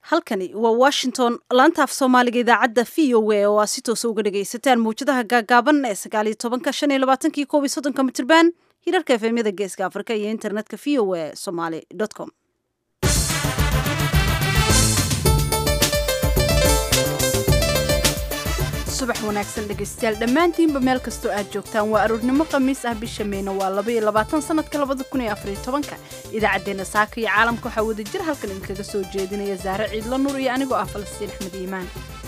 halkani waa washington laanta af soomaaliga idaacadda v o a oo aad si toosa uga dhagaysataan mawjadaha gaagaaban ee sagaaliyo tobanka shan iyo labaatanki koob iyo soddonka mitirban hirarka efemyada geeska afrika iyo internetka v o a somaly com subax wanaagsan dhegaystayaal dhammaantiinba meel kastoo aad joogtaan waa aroornimo khamiis ah bisha meyna waa laba iyo labaatan sanadka labada kun iyo afariyo tobanka idaacaddeenna saaka iyo caalamka waxaa wada jir halkan idinkaga soo jeedinaya saare ciidla nuur iyo anigoo ah falastiin axmed iimaan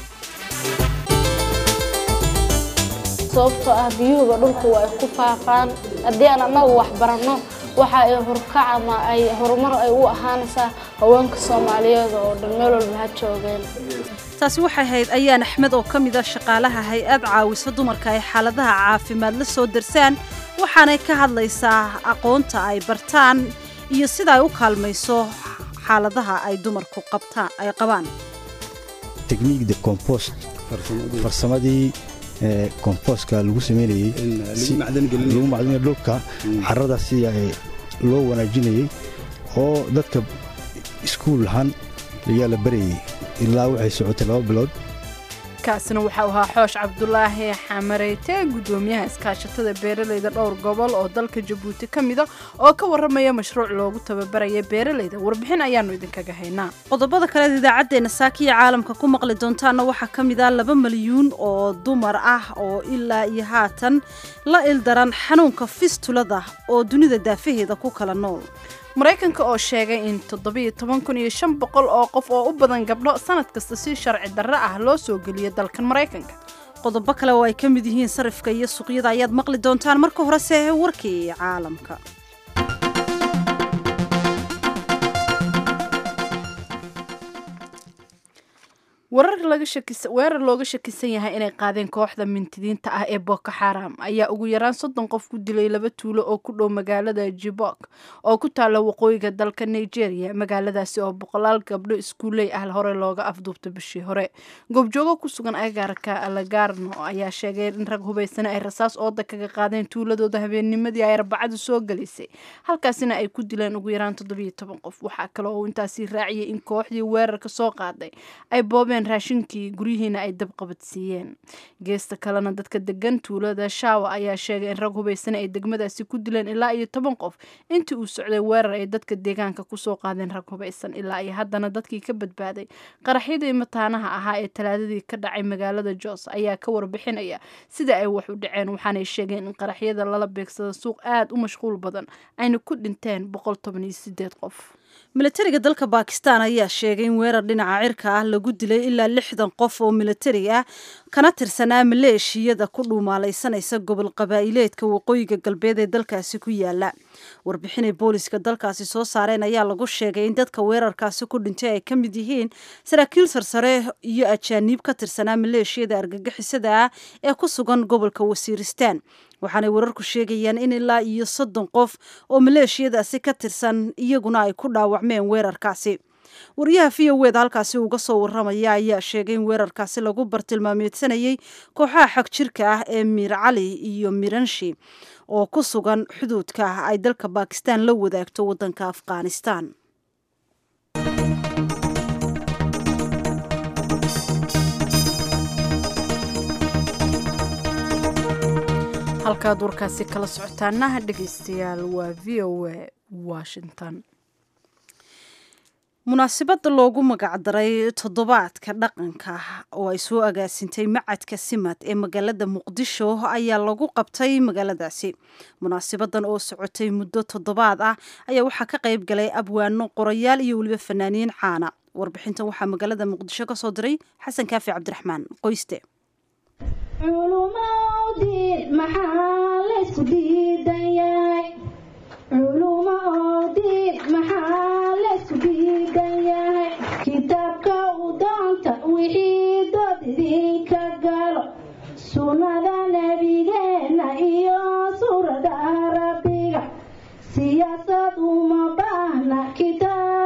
sababtoo ah biyuhuba dhulku waa ay ku faafaan haddii aan annagu wax baranno waxa ay horkac ama ay horumar ay u ahaanaysaa haweenka soomaaliyeed oo dhan meel walba ha joogeen taasi waxay ahayd ayaan axmed oo ka mid a shaqaalaha hay-ad caawisa dumarka ay xaaladaha caafimaad la soo darsaan waxaanay ka hadlaysaa aqoonta ay bartaan iyo sida ay u kaalmayso xaaladaha ay dumarku qabtaan ay qabaan technique de compost farsamadii compostka lagu sameynayey lagu macdinaya dhulka carrada si loo wanaajinayey oo dadka iskuul ahaan ayaa la barayey ilaa waxay socotay laba bilood kaasina waxau ahaa xoosh cabdulaahi xamareyte guddoomiyaha iskaashatada beeralayda dhowr gobol oo dalka jabuuti ka mida oo ka warramaya mashruuc loogu tababaraya beeralayda warbixin ayaannu idinkaga haynaa qodobada kaleed idaacaddeenna saakiya caalamka ku maqli doontaana waxaa ka mid ah laba milyuun oo dumar ah oo ilaa iyo haatan la ildaran xanuunka fistulada oo dunida daafaheeda ku kala nool maraykanka oo sheegay in toddobiyo toban kun iyo shan boqol oo qof oo u badan gabdho sanad kasta si sharci darre ah loo soo geliyo dalkan maraykanka qodobo kale oo ay ka mid yihiin sarifka iyo suuqyada ayaad maqli doontaan marka horese warkii caalamka weerar looga shakisan yahay inay qaadeen kooxda mintidiinta ah ee boko xaram ayaa ugu yaraan soddon qof ku dilay laba tuulo oo ku dhow magaalada jibok oo ku taalla waqooyiga dalka nigeria magaaladaasi oo boqolaal gabdho iskuuley ah hore looga afduubta bishii hore goobjoogo ku sugan agaarka alagarno ayaa sheegay in rag hubaysana ay rasaas ooda kaga qaadeen tuuladooda habeennimadii ay arbacadu soo galaysay halkaasina ay ku dileen ugu yaraan toddobiyo toban qof waxaa kale oo intaasi raaciyay in kooxdii weerarka soo qaaday ay boobeen raashinkii guryihiina ay dabqabadsiiyeen geesta kalena dadka degan tuulada shaawa ayaa sheegay in rag hubaysana ay degmadaasi ku dileen ilaa iyo toban qof intii uu socday weerar ay dadka deegaanka kusoo qaadeen rag hubaysan ilaa iyo haddana dadkii ka badbaaday qaraxyadii mataanaha ahaa ee talaadadii ka dhacay magaalada jos ayaa ka warbixinaya sida ay wax u dhaceen waxaanay sheegeen in qaraxyada lala beegsada suuq aad u mashquul badan ayna ku dhinteen boqol toban iyo sideed qof milatariga dalka bakistan ayaa sheegay in weerar dhinaca cirka ah lagu dilay ilaa lixdan qof oo milatari ah kana tirsanaa maleeshiyada ku dhuumaalaysanaysa gobol qabaa'ileedka waqooyiga galbeed ee dalkaasi ku yaala warbixinay booliska dalkaasi soo saareen ayaa lagu sheegay in dadka weerarkaasi ku dhintay ay ka mid yihiin saraakiil sarsare iyo ajaaniib ka tirsanaa maleeshiyada argagixisada ah ee ku sugan gobolka wasiiristaan waxaanay wararku sheegayaan in ilaa iyo soddon qof oo maleeshiyadaasi ka tirsan iyaguna ay ku dhaawacmeen weerarkaasi wariyaha v o weda halkaasi uga soo warramaya ayaa sheegay in weerarkaasi lagu bartilmaameedsanayay kooxaha xag jirka ah ee miir cali iyo miranshi oo ku sugan xuduudka ah ay dalka bakistan la wadaagto waddanka afghanistan halkaad warkaasi kala socotaanaha dhegaystayaal waa v o a washington munaasabadda loogu magacdaray toddobaadka dhaqanka oo ay soo agaasintay macadka simad ee magaalada muqdisho ayaa lagu qabtay magaaladaasi munaasabadan oo socotay muddo toddobaad ah ayaa waxaa ka qayb galay abwaano qorayaal iyo weliba fanaaniin caana warbixintan waxaa magaalada muqdisho ka soo diray xasan kaafi cabdiraxmaan qoyste kitaabka u doonta wixii dood idinka galo sunnada nebigeena iyo suurada rabbiga siyaasad uma baahna kitaabkay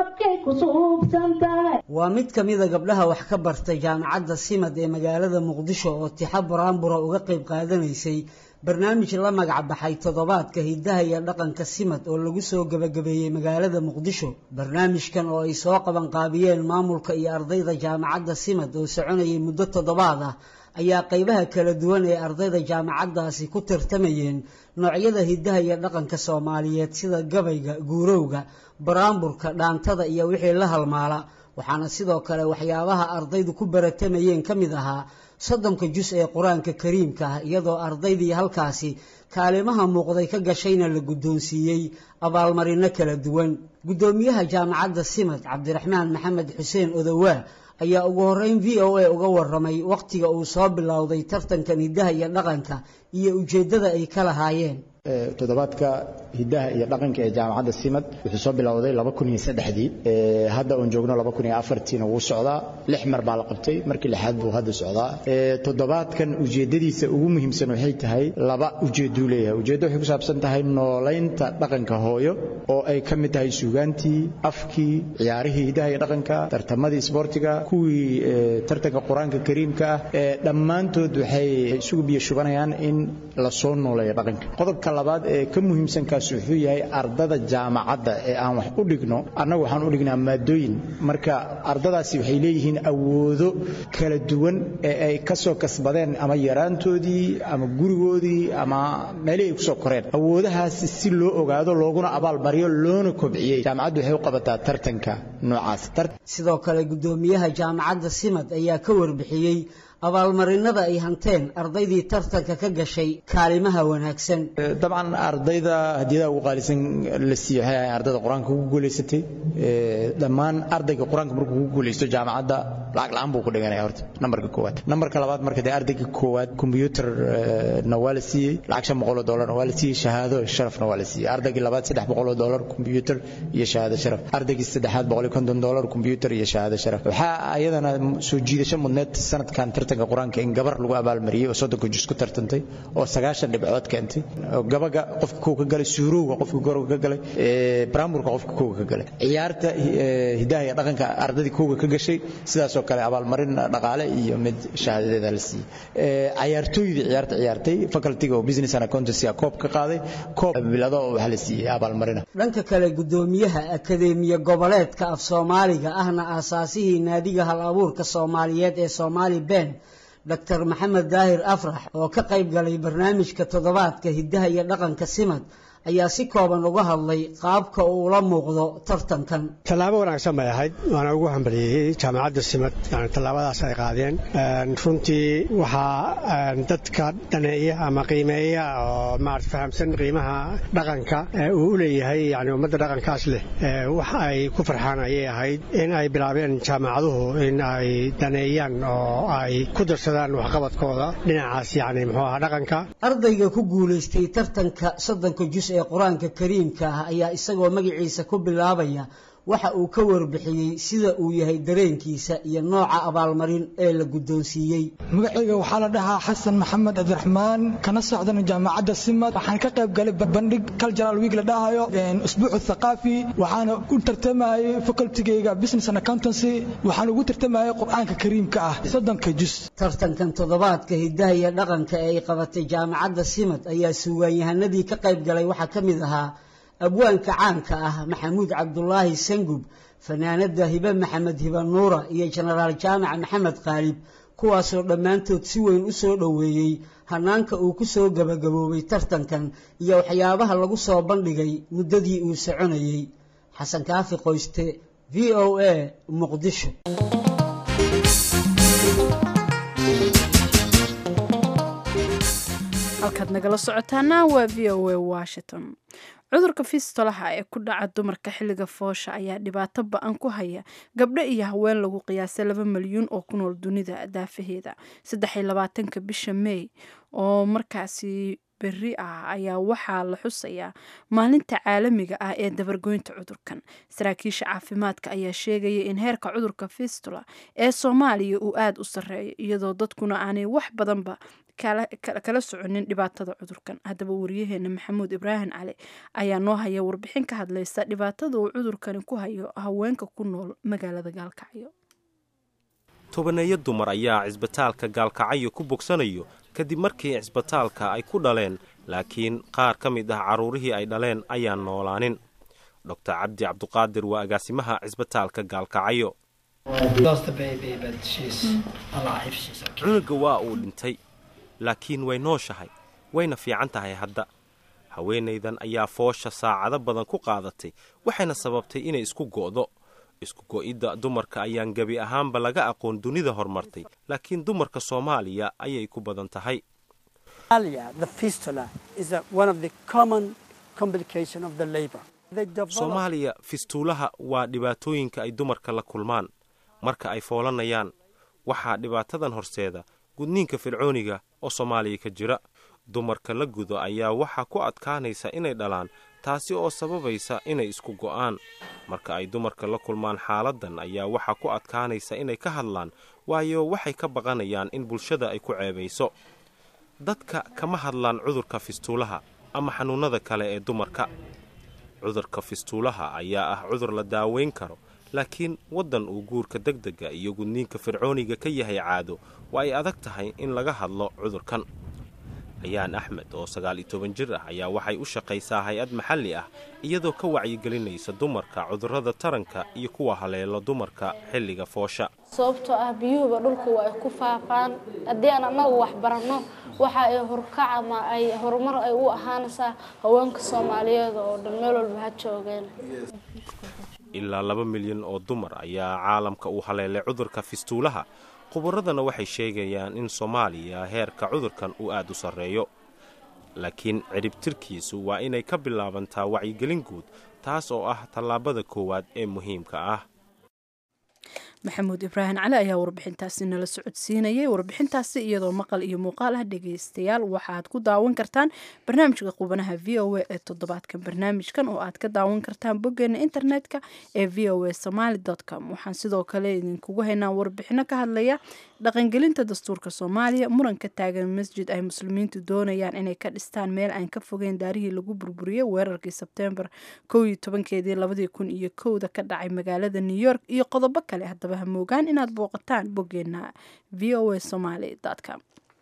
ku suubsan tahay waa mid ka mida gabdhaha wax ka bartay jaamacadda simad ee magaalada muqdisho oo tixa buraanbura uga qayb qaadanaysay barnaamij la magac baxay toddobaadka hiddaha iyo dhaqanka simad oo lagu soo gebagabeeyey magaalada muqdisho barnaamijkan oo ay soo qabanqaabiyeen maamulka iyo ardayda jaamacadda simad oo soconayay muddo toddobaad ah ayaa qaybaha kala duwan ee ardayda jaamacaddaasi ku tartamayeen noocyada hiddaha iyo dhaqanka soomaaliyeed sida gabayga guurowga baraanburka dhaantada iyo wixii la halmaala waxaana sidoo kale waxyaabaha ardaydu ku baratamayeen ka mid ahaa soddonka jus ee qur-aanka kariimka ah iyadoo ardaydii halkaasi kaalimaha muuqday ka gashayna la guddoonsiiyey abaalmarino kala duwan guddoomiyaha jaamacadda simad cabdiraxmaan maxamed xuseen odowaa ayaa ugu horreyn v o a uga waramay wakhtiga uu soo bilowday tartankan hiddaha iyo dhaqanka iyo ujeeddada ay ka lahaayeen toddobaadka hiddaha iyo dhaqanka ee jaamacadda simad wuxuu soo bilowday dii hadda uun joogno na wuu socdaa lix mar baa la qabtay markii lixaad buu hadda socdaa toddobaadkan ujeeddadiisa ugu muhiimsan waxay tahay laba ujeedduu leeyahay ujeeddo waxay ku saabsan tahay noolaynta dhaqanka hooyo oo ay ka mid tahay suugaantii afkii ciyaarihii hiddaha iyo dhaqanka tartamadii isboortiga kuwii tartanka qur-aanka kariimka ah dhammaantood waxay isugu biyo shubanayaan in la soo nooleeyo dhaqanka qodobka labaad ee ka muhiimsankaas wuxuu yahay ardada jaamacadda ee aan wax u dhigno annagu waxaan u dhignaa maadooyin marka ardadaasi waxay leeyihiin awoodo kala duwan ee ay ka soo kasbadeen ama yaraantoodii ama gurigoodii ama meelihii ay ku soo koreen awoodahaasi si loo ogaado looguna abaalmariyo loona kobciyey jaamacaddu waxay u qabataa tartanka noocaas sidoo kale guddoomiyaha jaamacadda simad ayaa ka warbixiyey abaalmarinada ay hanteen ardaydii tartanka ka gashay kaalimaha wanaagsan dabcan ardayda hadiyadaha ugu qaalisan la siiye waxay ahayn ardayda qur-aanka ugu guulaysatay dhammaan ardayga qur-aanka markuu ku guulaysto jaamacadda lacag la-aan buu ku dhiganaya horta nambarka koowaad nambarka labaad marka dee ardayga koowaad kombyuutarna waa la siiyey lacag shan boqol oo dollarna waa la siiyey shahaado sharafna waa la siiyey ardaygii labaad saddex boqol oo dollar kombyuutar iyo shahaado sharaf ardaygii saddexaad boqol iyo konton dollar kombyuutar iyo shahaado sharaf waxaa ayadana soo jiidasho mudneed sanadkan tartanka qur-aanka in gabar lagu abaalmariyey oo soddonka jus ku tartantay oo sagaashan dhibcood keentay gabaga qofka kow ka galay suurowga qofka gorowga ka galay baraamburka qofka kowga ka galay ciyaarta hidaha iyo dhaqanka ardadii kowga ka gashay sidaasoo kale abaalmarin dhaqaale iyo mid shahaadadeeda la siiyey cayaartooydii ciyaarta ciyaartay facultyga oo business and accountancy koob ka qaaday koob bilado waxaa la siiyey abaalmarina dhanka kale guddoomiyaha akadeemiya goboleedka af soomaaliga ahna aasaasihii naadiga hal abuurka soomaaliyeed ee soomaali ben doctor maxamed daahir afrax oo ka qayb galay barnaamijka toddobaadka hiddaha iyo dhaqanka simad ayaa si kooban uga hadlay qaabka uu ula muuqdo tartankan tallaabo wanaagsan bay ahayd waana ugu hambalyeeyey jaamacadda simad yani tallaabadaas ay qaadeen runtii waxaa dadka dhaneeya ama qiimeeya oo maarata fahamsan qiimaha dhaqanka uu u leeyahay yani ummadda dhaqankaas leh wax ay ku farxaan ayay ahayd in ay bilaabeen jaamacaduhu in ay daneeyaan oo ay ku darsadaan waxqabadkooda dhinacaas yani muxuu ahaa dhaqanka ardayga ku guulaystay tartanka soddonka jus ee qur-aanka kariimka ah ayaa isagoo magaciisa ku bilaabaya waxa uu ka warbixiyey sida uu yahay dareenkiisa iyo nooca abaalmarin ee la guddoonsiiyey magacayga waxaa la dhahaa xasan maxamed cabdiraxmaan kana socdana jaamacadda simad waxaan ka qayb galay bandhig cultural week la dhahayo usbuucu thaqaafi waxaana u tartamayay facultigayga business and accountancy waxaan ugu tartamayay qur-aanka kariimka ah soddonka jus tartankan toddobaadka hiddaha iyo dhaqanka ee ay qabatay jaamacadda simad ayaa suugaanyahanadii ka qayb galay waxaa ka mid ahaa abwaanka caanka ah maxamuud cabdulaahi sangub fanaanada hibe maxamed hibe nuura iyo jenaraal jaamac maxamed qaalib kuwaasoo dhammaantood si weyn u soo dhoweeyey hanaanka uu ku soo gebagaboobay tartankan iyo waxyaabaha lagu soo bandhigay muddadii uu soconayey xasan kaafi qoyste v o a muqdisho halkaad nagala socotaana waa v o a washington cudurka fistolaha ee ku dhaca dumarka xilliga foosha ayaa dhibaato ba-an ku haya gabdho iyo haween lagu qiyaasay laba milyuun oo ku nool dunida daafaheeda saddex iyo labaatanka bisha may oo markaasi berri ah ayaa waxaa la xusayaa maalinta caalamiga ah ee dabargoynta cudurkan saraakiisha caafimaadka ayaa sheegaya in heerka cudurka fistula ee soomaaliya uu aada u sarreeyo iyadoo dadkuna aanay wax badanba kala soconin dhibaatada cudurkan haddaba wariyaheena maxamuud ibraahim cali ayaa noo haya warbixin ka hadlaysa dhibaatada uu cudurkani ku hayo haweenka ku nool magaalada gaalkacyo tobaneeyo dumar ayaa cisbitaalka gaalkacyo ku bogsanayo kadib markii cisbitaalka ay ku dhaleen laakiin qaar ka mid ah carruurihii ay dhaleen ayaan noolaanin doctor cabdi cabduqaadir waa agaasimaha cisbitaalka gaalkacyo cunuga waa uu dhintay laakiin way nooshahay wayna fiican tahay hadda haweenaydan ayaa foosha saacado badan ku qaadatay waxayna sababtay inay isku go'do isku go'idda dumarka ayaan gebi ahaanba laga aqoon dunida horumartay laakiin dumarka soomaaliya ayay ku badan tahay soomaaliya fistuulaha waa dhibaatooyinka ay dumarka la kulmaan marka ay foolanayaan waxaa dhibaatadan horseeda gudniinka fircooniga oo soomaaliya ka jira dumarka la gudo ayaa waxaa ku adkaanaysa inay dhalaan taasi oo sababaysa inay isku go'aan marka ay dumarka la kulmaan xaaladdan ayaa waxaa ku adkaanaysa inay ka hadlaan waayo waxay ka baqanayaan in bulshada ay ku ceebayso dadka kama hadlaan cudurka fistuulaha ama xanuunnada kale ee dumarka cudurka fistuulaha ayaa ah cudur la daaweyn karo laakiin waddan uu guurka degdega iyo gudniinka fircooniga ka yahay caado waa ay adag tahay in laga hadlo cudurkan ayaan axmed oo sagaal iyo toban jir ah ayaa waxay u shaqaysaa hay-ad maxalli ah iyadoo ka wacyigelinaysa dumarka cudurrada taranka iyo kuwa haleelo dumarka xilliga foosha sababtoo ah biyuhuba dhulku waa ay ku faafaan haddii aan annagu wax baranno waxa ay horkac ama ay horumar ay u ahaanaysaa haweenka soomaaliyeed oo dhan meel walba ha joogeen ilaa laba milyan oo dumar ayaa caalamka uu haleelay cudurka fistuulaha khubaradana waxay sheegayaan in soomaaliya heerka cudurkan uu aad u sarreeyo laakiin cidhibtirkiisu waa inay ka bilaabantaa wacyigelin guud taas oo ah tallaabada koowaad ee muhiimka ah maxamuud ibraahim cali ayaa warbixintaasi nala socodsiinayay warbixintaasi iyadoo maqal iyo muuqaal ah dhegaystayaal waxaad ku daawan kartaan barnaamijka qubanaha v o a ee toddobaadkan barnaamijkan oo aad ka daawan kartaan boggeena internetka ee v o a somaali com waxaan sidoo kale idinkugu haynaa warbixino ka hadlaya dhaqangelinta dastuurka soomaaliya muranka taagan masjid ay muslimiintu doonayaan inay ka dhistaan meel aan ka fogeyn daarihii lagu burburiyey weerarkii sebtembar kow iyo tobankeedii labadii kun iyo kowda ka dhacay magaalada new york iyo qodobo kale haddaba hamoogaan inaad booqataan boggeena v o a somaali com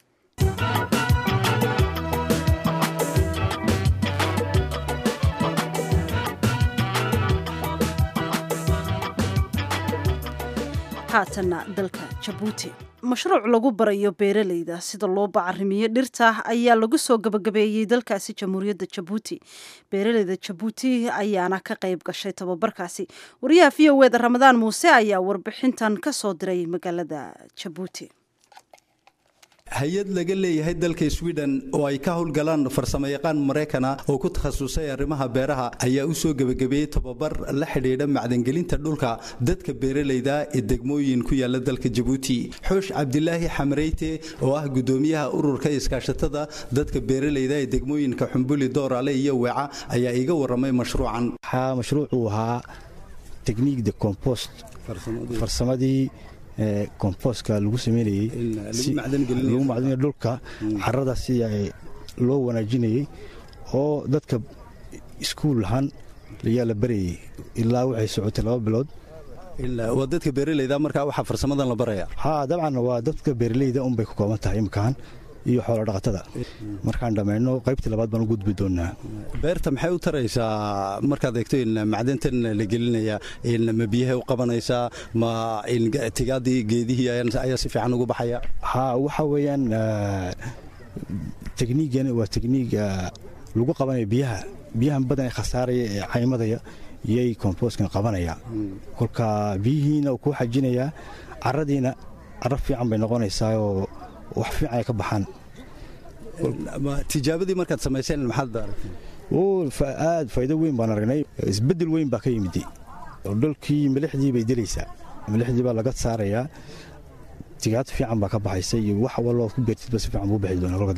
haatanna dalka jabuuti mashruuc lagu barayo beeralayda sida loo bacarimiyo dhirta ayaa lagu soo gabagabeeyey dalkaasi jamhuuriyadda jabuuti beeralayda jabuuti ayaana ka qayb gashay tababarkaasi wariyaha v o eda ramadaan muuse ayaa warbixintan ka soo diray magaalada jabuuti hay-ad laga leeyahay dalka sweden oo ay ka howlgalaan farsamayaqaan maraykana oo ku takhasusay arrimaha beeraha ayaa u soo gebagabeeyey tababar la xidhiidha macdangelinta dhulka dadka beeralayda ee degmooyin ku yaala dalka jabuuti xoosh cabdilaahi xamareyte oo ah gudoomiyaha ururka iskaashatada dadka beeralayda ee degmooyinka xumbuli doorale iyo weeca ayaa iga waramay mashruucan waxaa mashruucuu ahaa tekniik de compost farsamadii komboska lagu sameynayey lagu macdinaya dhulka carada si loo wanaajinayey oo dadka iskuul ahaan ayaa la barayey ilaa waxay socotay laba bilood waa dadka beeralayda markaa waxaa farsamadan la baraya ha dabcan waa dadka beeralayda unbay ku kooban tahay imikahan iyo xoolo dhaqatada markaan dhammayno qaybtii labaad baan u gudbi doonaa beerta maxay u taraysaa markaad eegto in macdantan la gelinaya ma biyahay u qabanaysaa ma tigaadii geedihii ayaa si fiican ugu baxaya ha waxa weeyaan tekniigan waa tekniig lagu qabanaya biyaha biyahan badan ee khasaaraya ee caymadaya iyay kombooskan qabanaya kolka biyihiina uu kuu xajinayaa caradiina carab fiican bay noqonaysaa oo wax fiican ay ka baxaan tijaabadii markaad samayseen maxaad aragtay aad faa'iido weyn baan aragnay isbeddel weyn baa ka yimid dhulkii milixdii bay dilaysaa milixdii baa laga saarayaa tigaad fiican baa ka baxaysa iyo wax walba ku beertidba si fiican buu bixi doona kolka dambe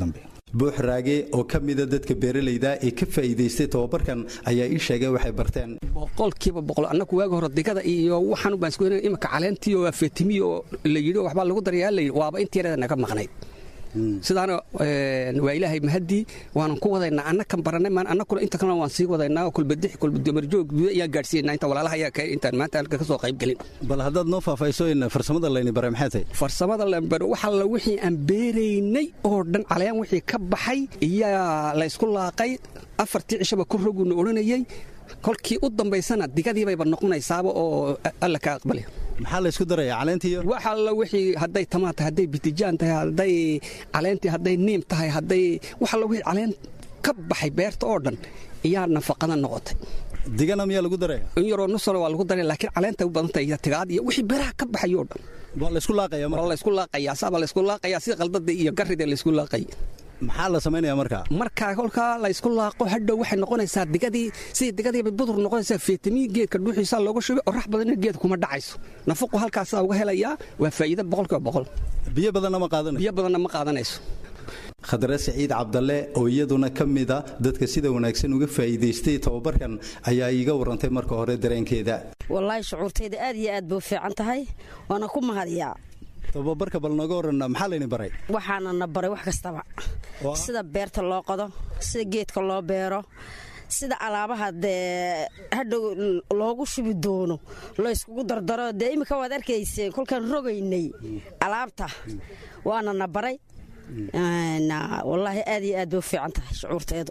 buux raage oo ka mida dadka beeralayda ee ka faa'iidaystay tababarkan ayaa ii sheegay waxay barteen boqolkiiba boqol annagu waaga hore digada iyo waxaan baan isku imika caleentii oo afetimiyo oo la yidhi waxbaa lagu darayaa la yidhi waaba intii yarada naga maqnayd sidaana waa ilaahay mahadii waanan ku wadaynaa annakan baranay maan annakuna inta kalena waan sii wadaynaa kulbadix kulbadumarjoog guda ayaan gaadhsiinaa inta walaalaha ayaa ka intaan maanta halka ka soo qayb gelin bal haddaad noo faahfaahiso in farsamada layni bare maxay tahay farsamada lambar waxa la wixii aan beeraynay oo dhan calayaan wixii ka baxay iyaa la ysku laaqay afartii cishaba ku roguuna odhanayay kolkii u dambaysana digadiibayba noqonaysaaba oo alla ka aqbali maxaa la isku daraya caleentiiyo wax alla wixii hadday tamaan tahay hadday bitijaan tahay hadday caleentii hadday niim tahay hadday wax alla wixii caleen ka baxay beerta oo dhan iyaa nafaqada noqotay digana miyaa lagu daraya in yaroo nusana waa lagu daraya laakiin caleenta u badan tahay tigaad iyo wixii beeraha ka baxay oo dhan waa la isku laaqaya waa la isku laaqaya saaba la isku laaqaya sida qaldada iyo garrida la isku laaqay maxaa la samaynaya markaa markaa kolkaa la isku laaqo hadhow waxay noqonaysaa digadii sidii digadiiba budur noqonaysaa fitamiin geedka dhuuxiisa looga shubay oo rax badanna geedka kuma dhacayso nafaqu halkaasaa uga helayaa waa faa'iido boqolkiiba boqol biyo badanna ma qaadanayso biyo badanna ma qaadanayso khadre saciid cabdalle oo iyaduna ka mida dadka sida wanaagsan uga faa'iidaystay tababarkan ayaa iiga warantay marka hore dareenkeeda wallaahi shucuurtayda aad iyo aad bay u fiican tahay waana ku mahadiyaa tababarka bal nooga waran maxaa layni baray waxaana na baray wax kastaba sida beerta loo qodo sida geedka loo beero sida alaabaha dee hadhow loogu shubi doono la yskugu dardaro dee iminka waad arkayseen kolkaan rogaynay alaabta waana na baray wallaahi aad iyo aad bay u fiican tahay shucuurteedu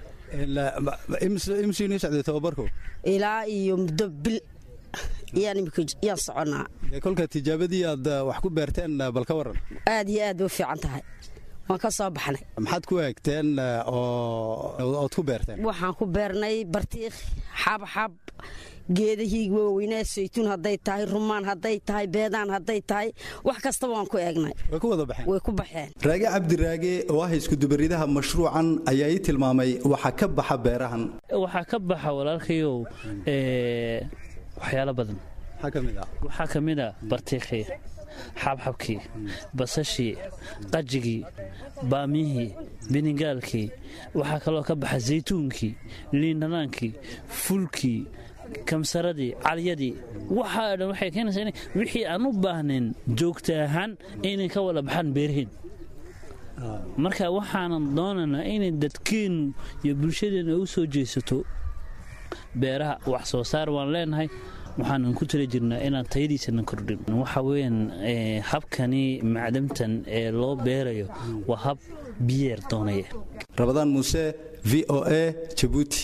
imsiinii socday tababarku ilaa iyo muddo bil yaan imika yaan soconnaa kolka tijaabadii aad wax ku beerteen bal ka waran aad iyo aad bay u fiican tahay waan ka soo baxnay maxaad ku eegteen ood ku beerteen waxaan ku beernay bartiikh xabxab geedahii waaweynaa saytuun hadday tahay rumaan hadday tahay beedaan hadday tahay wax kastaba waan ku eegnay way ku wada baxeen way ku baxeen raage cabdiraage oo ah iskudubaridaha mashruucan ayaa ii tilmaamay waxa ka baxa beerahan waxaa ka baxa walaalkayow waxyaalo badan waxaa ka mid a bartiikhii xabxabkii basashii qajigii baamyihii binigaalkii waxaa kaloo ka baxa saytuunkii liindhanaankii fulkii kamsaradii calyadii waxaa dhan waxay keenaysaa in wixii aan u baahnayn joogta ahaan inay ka wada baxaan beeraheen marka waxaanan doonaynaa inay dadkeennu iyo bulshadeenna u soo jeesato beeraha wax soo saar waan leenahay waxaanan ku tala jirnaa inaan tayadiisana kordhin waxa weyaan habkani macdamtan ee loo beerayo waa hab biyeer doonaya rabadaan muuse v o a jabuuti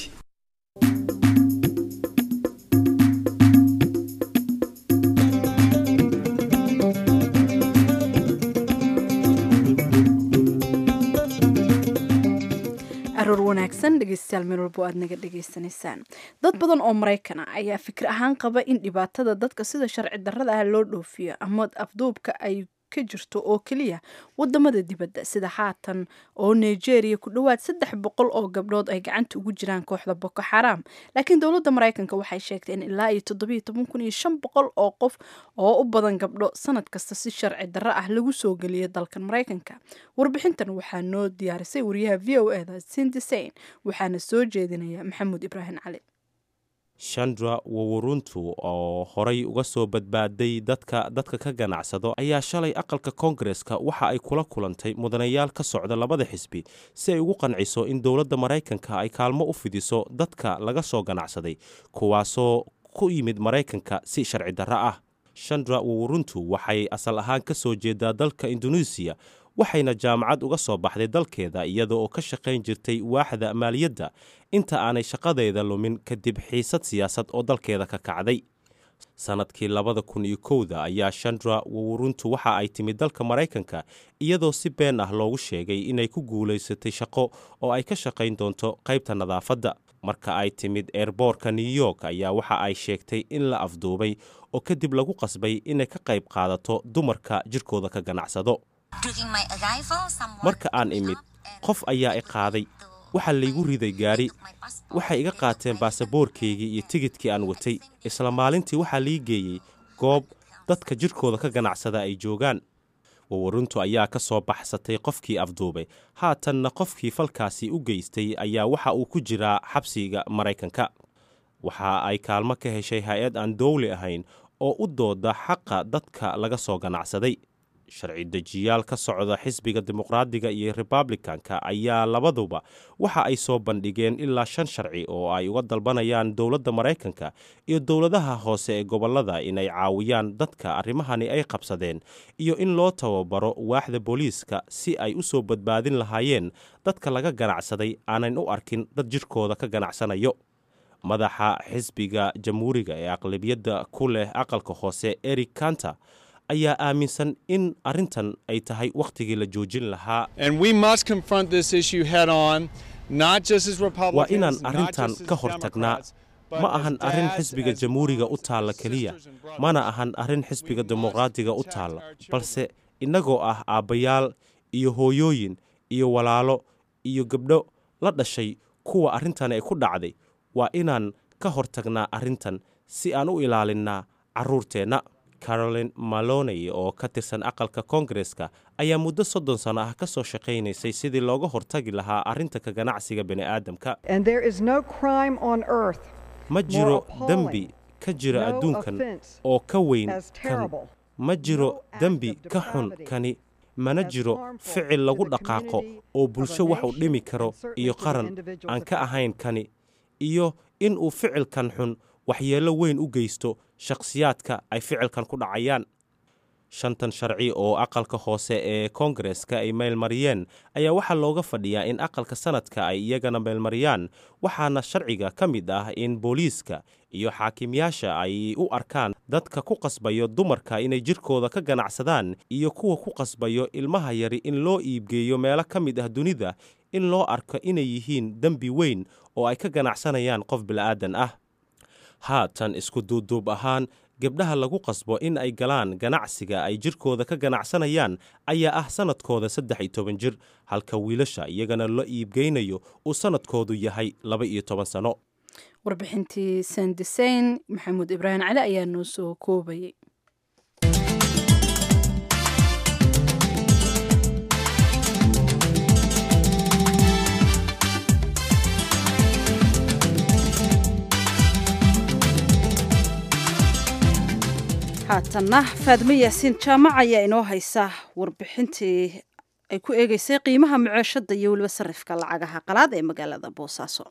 aroor wanaagsan dhegeystayaal meel walbo aad naga dhegaysanaysaan dad badan oo maraykan ah ayaa fikir ahaan qaba in dhibaatada dadka sida sharci darrada ah loo dhoofiyo ama afduubka ay ka jirto oo keliya wadamada dibadda sida haatan oo nigeria ku dhowaad saddex boqol oo gabdhood ay gacanta ugu jiraan kooxda boko xaraam laakiin dowladda maraykanka waxay sheegtay in ilaa iyo toddobiyo toban kun iyo shan boqol oo qof oo u badan gabdho sanad kasta si sharci darro ah lagu soo geliyo dalkan maraykanka warbixintan waxaa noo diyaarisay wariyaha v o eda sindisain waxaana soo jeedinaya maxamuud ibraahim cali shandra wawuruntu oo horay uga soo badbaaday dadka dadka ka ganacsado ayaa shalay aqalka koongareska waxa ay kula kulantay mudanayaal ka socda labada xisbi si ay ugu qanciso in dowladda maraykanka ay kaalmo u fidiso dadka laga soo ganacsaday kuwaasoo ku yimid maraykanka si sharci darro ah shandra wawuruntu waxay asal ahaan ka soo jeedaa dalka induneisiya waxayna jaamacad uga soo baxday dalkeeda iyada oo ka shaqayn jirtay waaxda maaliyadda inta aanay shaqadeeda lumin kadib xiisad siyaasad oo dalkeeda ka kacday sannadkii labada kun iyo kowda ayaa shandra wawuruntu waxa ay timid dalka maraykanka iyadoo si been ah loogu sheegay inay ku guulaysatay shaqo oo ay ka shaqayn doonto qaybta nadaafadda marka ay timid eerboorka new york ayaa waxa ay sheegtay in la afduubay oo kadib lagu qasbay inay ka qayb qaadato dumarka jirkooda ka ganacsado marka aan imid qof ayaa i qaaday waxaa laygu riday gaari waxay iga qaateen baasaboorkaygii iyo tigidkii aan watay isla maalintii waxaa lii geeyey goob dadka jirkooda ka ganacsada ay joogaan wawaruntu ayaa ka soo baxsatay qofkii afduubay haatanna qofkii falkaasi u geystay ayaa waxa uu ku jiraa xabsiga maraykanka waxa ay kaalmo ka heshay hay-ad aan dowli ahayn oo u dooda xaqa dadka laga soo ganacsaday sharci dejiyaal ka socda xisbiga dimuqraadiga iyo republikanka ayaa labaduba waxa ay soo bandhigeen ilaa shan sharci oo ay uga dalbanayaan dowladda maraykanka iyo dowladaha hoose ee gobollada inay caawiyaan dadka arrimahani ay qabsadeen iyo in loo tababaro waaxda booliiska si ay u soo badbaadin lahaayeen dadka laga ganacsaday aanan u arkin dad jidhkooda ka ganacsanayo madaxa xisbiga jamhuuriga ee aqlabiyadda ku leh aqalka hoose eric kanta ayaa aaminsan in arrintan ay tahay wakhtigii la joojin lahaa waa inaan arrintan ka hor tagnaa ma ahan arrin xisbiga jamhuuriga u taalla keliya mana ahan arrin xisbiga dimuqraadiga u taalla balse innagoo ah aabbayaal iyo hooyooyin iyo walaalo iyo gabdho la dhashay kuwa arrintan ay ku dhacday waa inaan ka hor tagnaa arrintan si aan u ilaalinnaa carruurteenna carolin maloney oo ka tirsan aqalka koongareska ayaa muddo soddon sano ah ka soo shaqaynaysay sidii looga hortagi lahaa arrinta ka ganacsiga bini'aadamka ma jiro dembi ka jira adduunkan oo ka weyn kan ma jiro dembi ka xun kani mana jiro ficil lagu dhaqaaqo oo bulsho wax u dhimi karo iyo qaran aan ka ahayn kani iyo in uu ficilkan xun waxyeello weyn u geysto shakhsiyaadka ay ficilkan ku dhacayaan shantan sharci oo aqalka hoose ee koongareska ay meelmariyeen ayaa waxaa looga fadhiyaa in aqalka sanadka ay iyagana meelmariyaan waxaana sharciga ka mid ah in booliiska iyo xaakimyaasha ay u arkaan dadka ku qasbayo dumarka inay jidhkooda ka ganacsadaan iyo kuwa ku qasbayo ilmaha yari in loo iibgeeyo meelo ka mid ah dunida in loo arko inay yihiin dembi weyn oo ay ka ganacsanayaan qof bila'aadan ah haatan isku duuduub ahaan gabdhaha lagu qasbo in ay galaan ganacsiga ay jidhkooda ka ganacsanayaan ayaa ah sannadkooda saddex iyo toban jir halka wiilasha iyagana la iibgeynayo uu sannadkoodu yahay laba iyo toban sano warbixintii sandiseyn maxamuud ibraahim cali ayaa noo soo koobayay haatanna faadmo yaasiin jaamac ayaa inoo haysa warbixintii ay ku eegeysay qiimaha muceeshada iyo weliba sarifka lacagaha qalaad ee magaalada boosaaso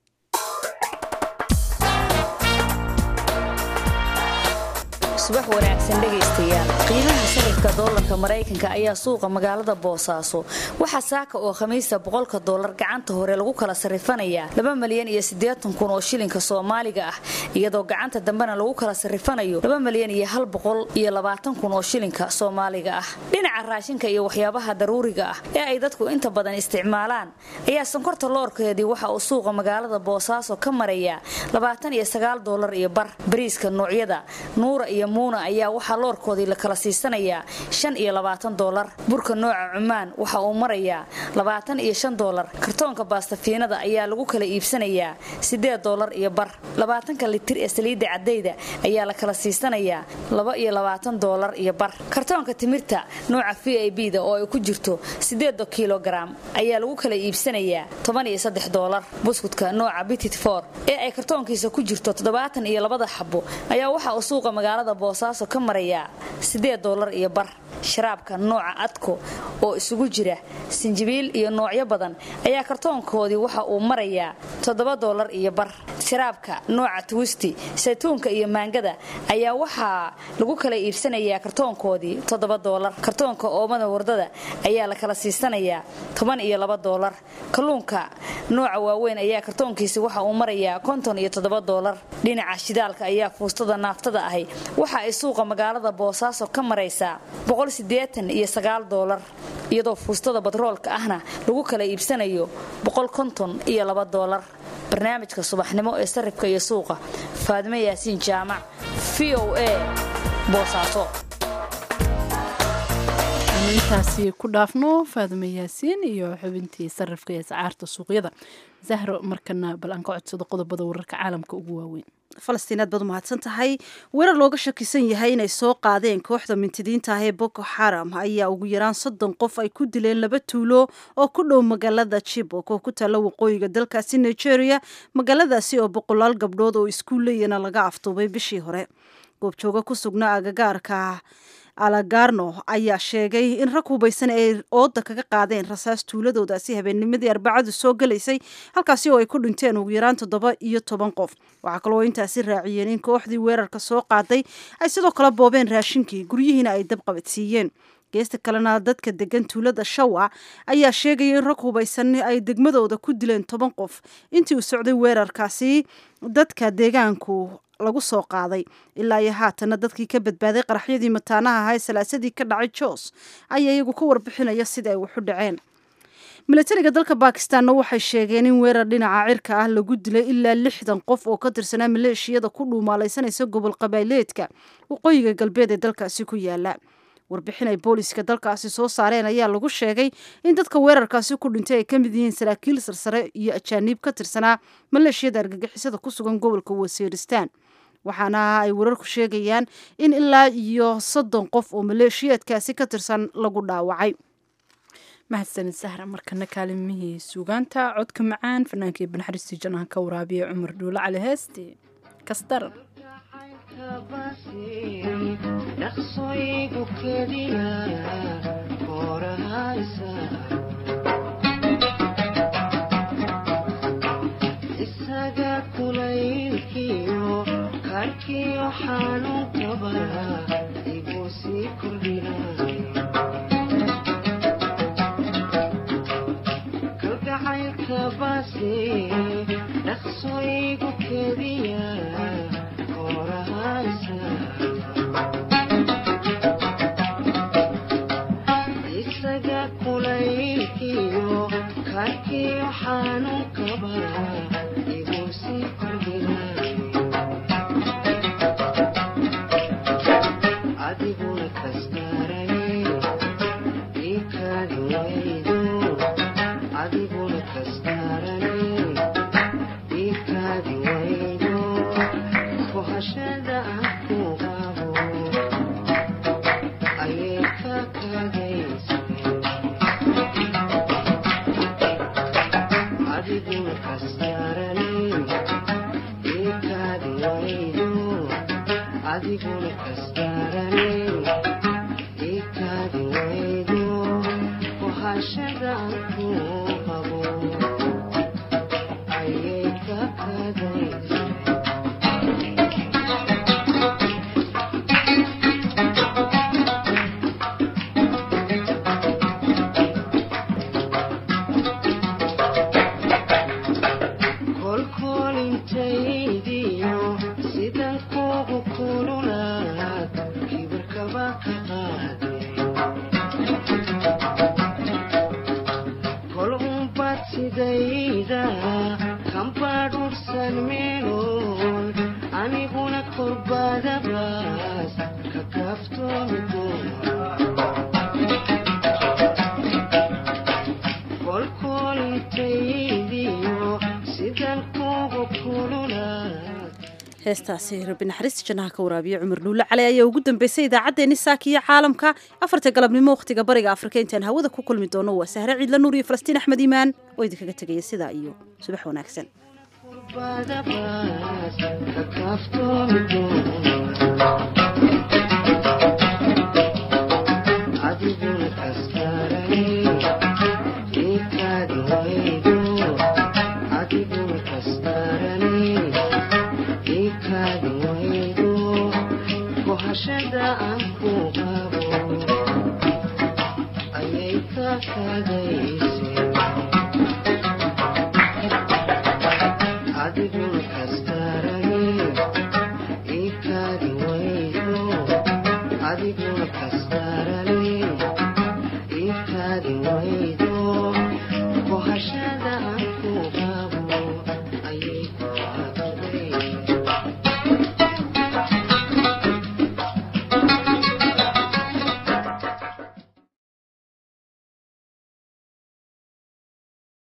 subax wanaagsan dhegaystayaal qiimaha sarifka doolarka maraykanka ayaa suuqa magaalada boosaaso waxaa saaka oo khamiista boqolka doolar gacanta hore lagu kala sarifanayaa laba malyan iyo siddeetan kun oo shilinka soomaaliga ah iyadoo gacanta dambena lagu kala sarifanayo laba malyan iyo hal boqol iyo labaatan kun oo shilinka soomaaliga ah dhinaca raashinka iyo waxyaabaha daruuriga ah ee ay dadku inta badan isticmaalaan ayaa sonkorta loorkeedii waxa uu suuqa magaalada boosaaso ka marayaa labaatan iyo sagaal doolar iyo bar bariiska noocyada nuura iyo muuna ayaa waxaa loorkoodii la kala siisanayaa shan iyo labaatan doolar burka nooca cumaan waxa uu marayaa labaatan iyo shan doolar kartoonka baastafiinada ayaa lagu kala iibsanayaa siddeed doolar iyo bar labaatanka litir ee saliidda caddayda ayaa la kala siisanayaa laba iyo labaatan doolar iyo bar kartoonka timirta nooca v i b da oo ay ku jirto siddeeda kilogaram ayaa lagu kala iibsanayaa toban iyo saddex doolar buskudka nooca bitit for ee ay kartoonkiisa ku jirto toddobaatan iyo labada xabo ayaa waxa uu suuqa magaalada boosaaso ka marayaa siddeed doolar iyo bar sharaabka nooca adko oo isugu jira sinjibiil iyo noocyo badan ayaa kartoonkoodii waxa uu marayaa toddoba doolar iyo bar sharaabka nooca twisti saytuunka iyo maangada ayaa waxaa lagu kala iibsanayaa kartoonkoodii toddoba doolar kartoonka oomada wardada ayaa la kala siisanayaa toban iyo laba doolar kalluunka nooca waaweyn ayaa kartoonkiisi waxa uu marayaa konton iyo toddoba doolar dhinaca shidaalka ayaa fuustada naaftada ahi waxa ay suuqa magaalada boosaaso ka maraysaa iyo sagaal doolar iyadoo fuustada batroolka ahna lagu kala iibsanayo iyo laba doolar barnaamijka subaxnimo ee sarifka iyo suuqa faadimo yaasiin jaamac v o a boosaaso aanu intaasi ku dhaafno faadime yaasiin iyo xubintii sarifka ee sacaarta suuqyada zahro markana bal aan ka codsado qodobada wararka caalamka ugu waaweyn falastiinaad baad umahadsan tahay weerar looga shakisan yahay inay soo qaadeen kooxda mintidiinta ah ee boko xaram ayaa ugu yaraan soddon qof ay ku dileen laba tuulo oo ku dhow magaalada jibok oo ku taalla waqooyiga dalkaasi nigeria magaaladaasi oo boqolaal gabdhood oo iskuulleyana laga aftuubay bishii hore goobjooga ku sugnaa agagaarka alagarno ayaa sheegay in rag hubaysan ay ooda kaga qaadeen rasaas tuuladoodaasi habeennimadii arbacadu soo galaysay halkaasi oo ay ku dhinteen ugu yaraan toddoba iyo toban qof waxaa kaloo intaasi raaciyeen in kooxdii weerarka soo qaaday ay sidoo kale boobeen raashinkii guryihiina ay dab qabadsiiyeen geesta kalena dadka degan tuulada shawa ayaa sheegaya in rag hubaysan ay degmadooda ku dileen toban qof intii uu socday weerarkaasi dadka deegaanku lagu soo qaaday ilaa iyo haatana dadkii ka badbaaday qaraxyadii mataanaha ahaa ee salaasadii ka dhacay jos ayaa iyagu ka warbixinaya sida ay waxu dhaceen milatariga dalka bakistanna waxay sheegeen in weerar dhinaca cirka ah lagu dilay ilaa lixdan qof oo ka tirsanaa maleeshiyada ku dhuumaalaysanaysa gobol qabaaleedka waqooyiga galbeed ee dalkaasi ku yaala warbixin ay booliska dalkaasi soo saareen ayaa lagu sheegay in dadka weerarkaasi ku dhintay ay ka mid yihiin saraakiil sarsare iyo ajaaniib ka tirsanaa maleeshiyada argagixisada ku sugan gobolka wasiiristaan waxaana ay wararku sheegayaan in ilaa iyo soddon qof oo maleeshiyaadkaasi ka tirsan lagu dhaawacay mahadsanid sahra markana kaalimihii suugaanta codka macaan fanaankii banaxariistii janaha ka waraabiya cumar dhuule cali heesti kasdaran dhaqsoygu keliya koorahaysa isaga kulaylkiyo karkiyo xanuunkaba iguu sii kordhinay kalgacaylka baase dhaqsoygu keliya koorahaysa isaga kulaylkiyo karkiyo xanuunkaba iguu sii kordhinay adiguna kastarane ikaadi waydo adiguna kastarane ikaadi waydo kohashada aan ku qabo ayay ka kagaysa adiguna kastarane ikaadi waydo adiguna kastarane ikaadi waydo kohashada aan ku qabo ayay ka kagaysa kolkolintaydiyo sidan kugu kululaad kibirkaba ka qaade kol unbad sidayda kambadhursan meeloon aniguna korbadabaas ka kaaftoomi kolkolintaydiyo sidan kugu kululaad heestaasi rabbi naxariista jannaha ka waraabiya cumar dhuulle cali ayaa ugu dambeysay idaacaddeenni saaka iyo caalamka afarta galabnimo wakhtiga bariga afrika intaan hawada ku kulmi doono waa sahre ciidla nuur iyo falastiin axmed iimaan oo idinkaga tegaya sidaa iyo subax wanaagsan badabaas ka kaaftoomi adiguna kastarane ikaadi waydo adiguna kastarane ikaadi waydo kohashada aan ku qabo ayay ka kagayse adiguna kastarane ikaadi waydo adiguna kastarane ikaadi waydo kohashada aan ku qabo ayay ka kagayse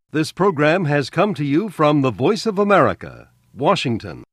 This program has come to you from the Voice of America, Washington.